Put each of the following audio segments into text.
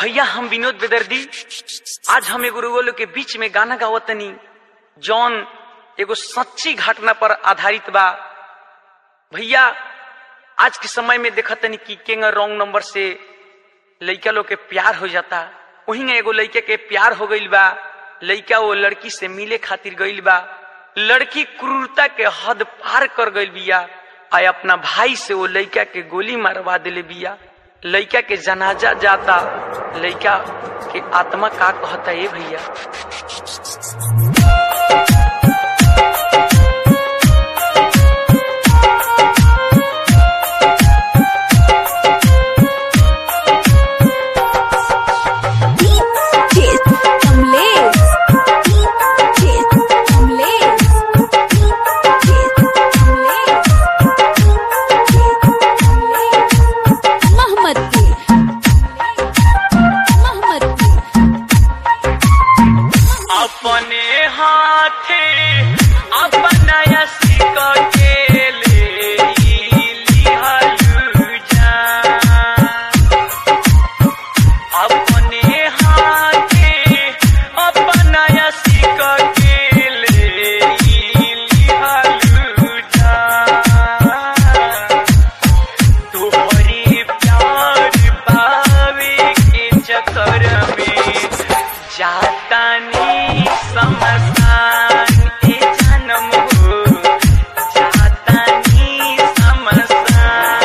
भैया हम विनोद बेदर्दी आज हम एगो रुगो लोग के बीच में गाना गावतनी जौन एगो सच्ची घटना पर आधारित बा भैया आज के समय में देखतनी कि केंग रॉन्ग नंबर से लइका लोग के प्यार हो जाता वही एगो लइके के प्यार हो गईल बा लइका वो लड़की से मिले खातिर गईल बा लड़की क्रूरता के हद पार कर गईल बिया आय अपना भाई से वो लइका के गोली मारवा दिले बिया लइका के जनाजा जाता लइका के आत्मा का कहता है भैया अपने हाथे अपना यसी को के ले लिहलु जान अपने हाथे अपना यसी को के ले लिहलु जान तोहरी प्यार पावे के चक्कर में जातानी समसान ए जन्म हो जातानी समसान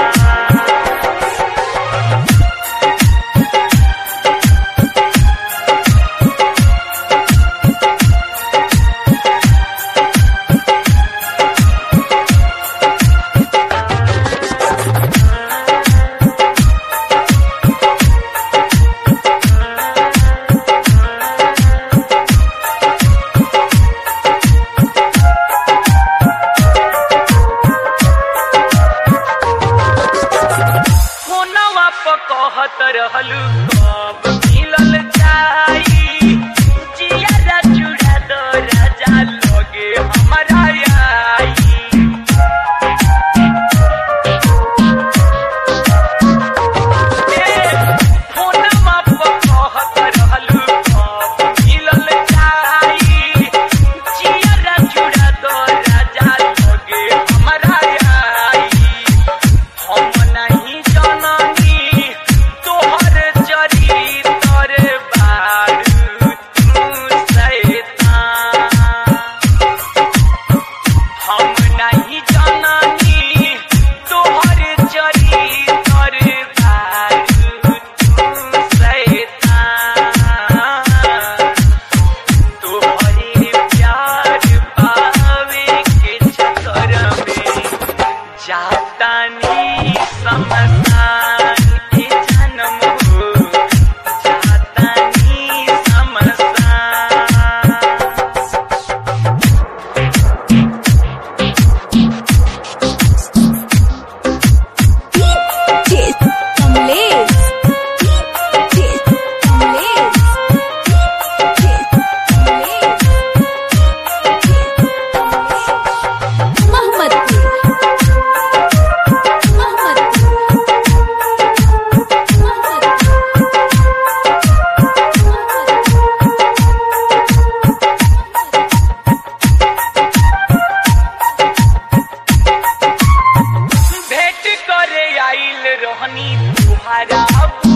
फोनवा पर कहत रहलू कब मिलल जाई जिया चूड़ा दो राजा लगे हमारा आई फोनवा पर कहत रहलू कब मिलल जाई जिया चूड़ा दो राजा लगे हमारा आई हम नहीं जननी तोहर चरितर बारू तू शैतान हम नहीं जननी तोहर चरितर बारू तू शैतान तोहरे प्यार पावे के चक्कर में जातानी समसान के जन्म हो जातानी समसान भेंट करे आइल रहनी तुहारा